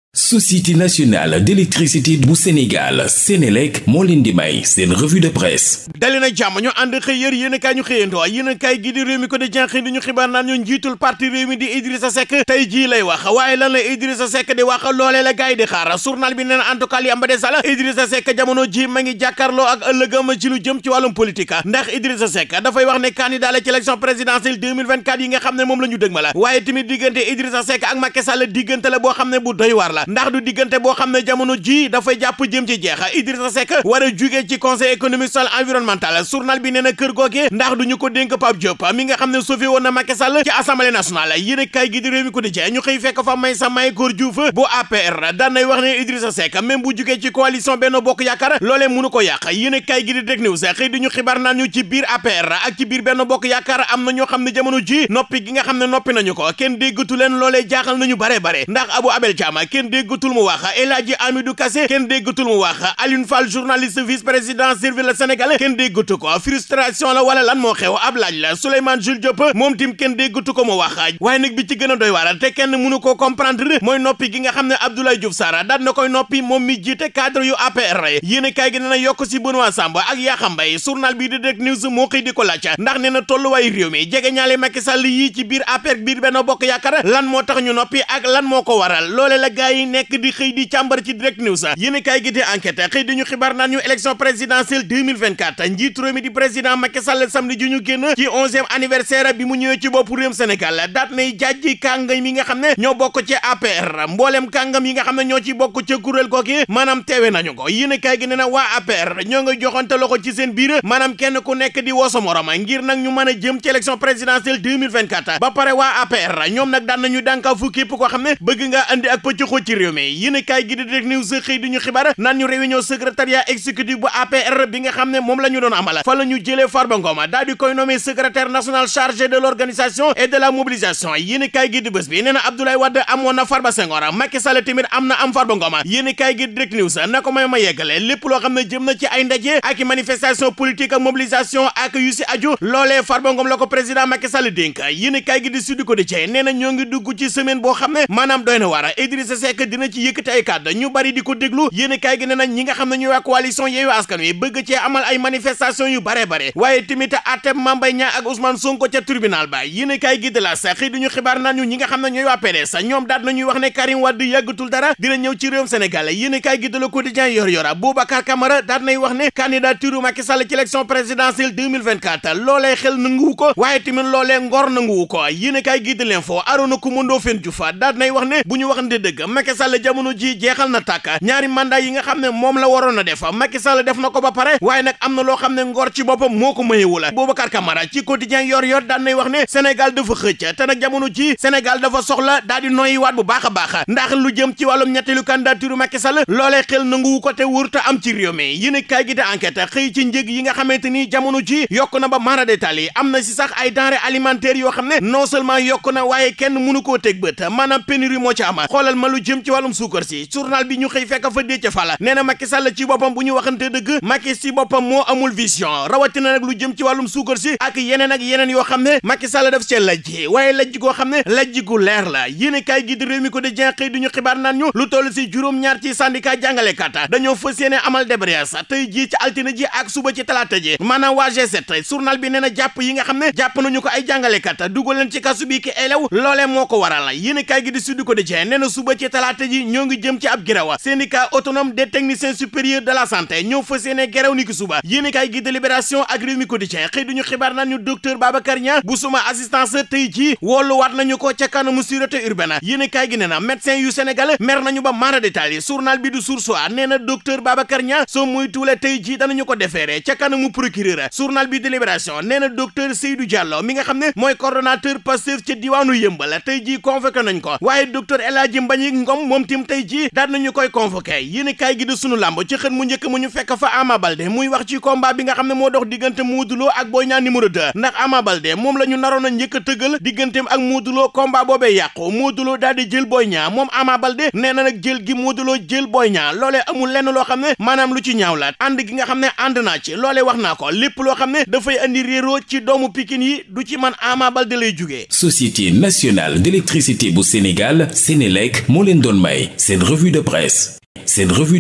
société nationale d'électricité bu Sénégal Sénélec moo leen di may seen revue de presse dali na jàmm ñu ànd xëy yër yéen a kaay ñu xëyandoo yéen a kaay gi di réew mi ko di jenxëy di ñu xibaar naan ñu njiitul parti réew mi di Idrissa Seck tey jii lay wax waaye lan la Idrissa Seck di wax loolee la gaay di xaar journal bi nee na en tout cas li am ba des la Idrissa Seck jamono ji ma ngi jàkkaarloo ak ëllëgam ci lu jëm ci wàllum politique ndax Idrissa Seck dafay wax ne candidat la ci élection présidentielle 2024 yi nga xam ne moom la ñu dëg ma la waaye tamit diggante Idrissa Seck ak Macky Sall diggante la boo xam ne bu doy waar la ndax du diggante boo xam ne jamono ji dafay jàpp jëm ci jeex Idrissa Seck war a jugee ci conseil économique social environnemental journal bi nee na kër googe ndax duñu ko dénk Pape Diop mi nga xam ne sauvé woon na Macky Sall ci assemblée nationale yéen a kaay gi di réew mi ko di jee ñu xëy fekk fa may sa may góor Diouf bu APR daan nay wax ne Idrissa Seck même bu jugee ci coalition Benno Bokk Yaakaar loolee mënu ko yàq yéen a kaay gi di Direct News xëy di ñu xibaar naan ñu ci biir APR ak ci biir Benno Bokk Yaakaar am na ñoo xam ne jamono ji noppi gi nga xam ne noppi nañu ko kenn déggatu leen loolee jaaxal nañu bare bare ndax Abou Abel Thiam kenn déggatul mu wax El Hadji Amidou Kassé kenn déggatul mu wax Alioune Fall journaliste vice président servir le Sénégal kenn déggatu ko frustration la wala lan moo xew ab laaj la Souleymane Jules Diop moom tim kenn déggatu ko mu wax waaye nag bi ci gën a doy waar te kenn mënu ko comprendre mooy noppi gi nga xam ne Abdoulaye Diouf Sarr daan na koy noppi moom mi jiite cadre yu APR yéen kaay gi nee na yokk si Benoît Sambou ak Yakham Mbaye journal bii di Direct News moo xëy di ko laaj ndax nee na tolluwaay réew mi jege ñaale Macky Sall yii ci biir APR biir Benno Bokk Yaakaar lan moo tax ñu noppi ak lan moo ko waral loole la gaa yi nekk di xëy di càmbar ci Direct News yéen kaay gi di enquête xëy di ñu xibaar naan ñu élection présidentielle 2024 njiitu réew mi di président Macky Sall samedi ju ñu génn ci onzième anniversaire bi mu ñëwee ci bopp réewum Sénégal daat nay jàjji kàngam yi nga xam ne ñoo bokk ci APR mbooleem kàngam yi nga xam ne ñoo ci bokk ca kuréel googi maanaam teewe nañu ko yéen kaay gi nee na waa APR ñoo nga joxante loxo ci seen biir maanaam kenn ku nekk di woo sa morom ngir nag ñu mën a jëm ci élection présidentielle 2024 ba pare waa APR ñoom nag daan nañu dànkaa fu képp koo xam ne bëgg nga andi ak pëccëxoo ci réew mi yéen kaay gi di Direct News xëy di ñu xibaar naan ñu réunion secrétariat exécutif bu APR bi nga xam ne moom la ñu doon amal fa la ñu jëlee Farba Ngom daal di koy nommé secrétaire national chargé de l'organisation et de la mobilisation yéen kaay gi di bés bi nee na Abdoulaye Wade amoon na Farba Senghor Macky Sall tamit am na am Farba Ngom yéen kaay gi Direct News na ko may ma yeggale lépp loo xam ne jëm na ci ay ndaje ak manifestation politique ak mobilisation ak yu si aju loolee Farba Ngom la ko président Macky Sall dénk yéen kaay gi di Sud Quotidien nee na ñoo ngi dugg ci semaine boo xam ne maanaam doy na war Idrissa Seck dina ci yëkkati ay kàddu ñu bari di ko déglu yéen kaay gi nee na ñi nga xam ne ñooy waa coalition Yewwi Askan Wi bëgg cee amal ay manifestation yu bare bare waaye tamit àtte Mame Mbaye Niang ak Ousmane Sonko ca tribunal ba yéen kaay gi de la sax xëy duñu xibaar naan ñu ñi nga xam ne ñooy waa PDS ñoom daat nañuy wax ne Karim Wade yàggatul dara dina ñëw ci réewum Sénégal yéen kaay gi de Le Quotidien yor yora Boubacar Camara daat nay wax ne candidature Macky Sall ci élection présidentielle 2024 loolee xel nanguwu ko waaye tamit loolee ngor nanguwu ko yéen kaay gi de l'info Arona Coumando Fen Diouf daat nay wax ne bu ñu waxante dëgg Macky Sall jamono ji jeexal na tàkk ñaari mandat yi nga xam ne moom la waroon a def Macky Sall def na ko ba pare waaye nag am na loo xam ne ngor ci boppam moo ko mayewu la Boubacar Camara ci quotidien yor yor daan nay wax ne Sénégal dafa xëcc te nag jamono ji Sénégal dafa soxla daal di noyyi waat bu baax a baax ndax lu jëm ci wàllum ñetteelu candidature Macky Sall loolee xel nanguwu ko te wóor te am ci réew mi yéen kaay gi di enquête xëy ci njëg yi nga xamante ni jamono ji yokk na ba mara détail yi am na si sax ay denrées alimentaires yoo xam ne non seulement yokk na waaye kenn mënu koo teg bët maanaam pénurie moo ci am xoolal ma lu jëm ci wàllum suukar si journal bi ñu xëy fekk fa dee ca fala nee na Macky Sall ci boppam bu ñu waxante dëgg Macky si boppam moo amul vision rawatina nag lu jëm ci wàllum suukar si ak yeneen ak yeneen yoo xam ne Macky Sall daf cee lajji waaye lajj goo xam ne lajj gu leer la yéen kaay gi di réew mi ko di jenqëy du ñu xibaar naan ñu lu toll si juróom-ñaar ci syndicat jàngalekat dañoo fas yéene amal débrayage tey jii ci altine ji ak suba ci talaata ji maanaam waa G7 journal bi nee na jàpp yi nga xam ne jàpp nañu ko ay jàngalekat dugal leen ci kasu bi ki elew loolee moo ko waral yéen kaay gi di Sud Quotidien nee na suba ci talaata ji ñoo ngi jëm ci ab girawa syndicat autonome des techniciens supérieurs de la santé ñoo fas yéene geraw ni ki suba yéen kaay gi de Libération ak Rewmi Quotidien xëy duñu xibaar naan ñu docteur Babacar Niang bu suma assistance tey jii wooluwaat nañu ko ca kanamu sûreté urbaine yéen kaay gi nee na médecin yu Sénégal mer nañu ba mara détail yi journal bi du Source A nee na docteur Babacar Niang soo muy tuule tey jii danañu ko defeere ca kanamu procureur journal bi de Libération nee na docteur Seydou Diallo mi nga xam ne mooy coordonnateur Pastef ca diwaanu Yëmbal tey jii convoqué nañ ko waaye docteur El Hadji Mbagnick Ngom moom tim tey jii daan nañu koy convoqué yéen kaay gi di sunu làmb ci xën mu njëkk mu ñu fekk fa Ama Baldé muy wax ci combat bi nga xam ne moo dox diggante Modou Lo ak Boy Niang numéro 2 ndax Ama Baldé moom la ñu naroon a njëkk a tëggal digganteem ak Modou Lo combat boobee yàqu Modou Lo daal di jël Boy Niang moom Ama Baldé nee na nag jël gi Modou Lo jël Boy Niang loolee amul lenn loo xam ne maanaam lu ci ñaaw la ànd gi nga xam ne ànd naa ci loolee wax naa ko lépp loo xam ne dafay andi réeroo ci doomu Pikine yi du ci man Ama Baldé lay jugee société nationale d'électricité bu Sénégal Sénélec moo leen doon may seen revue de presse seen revue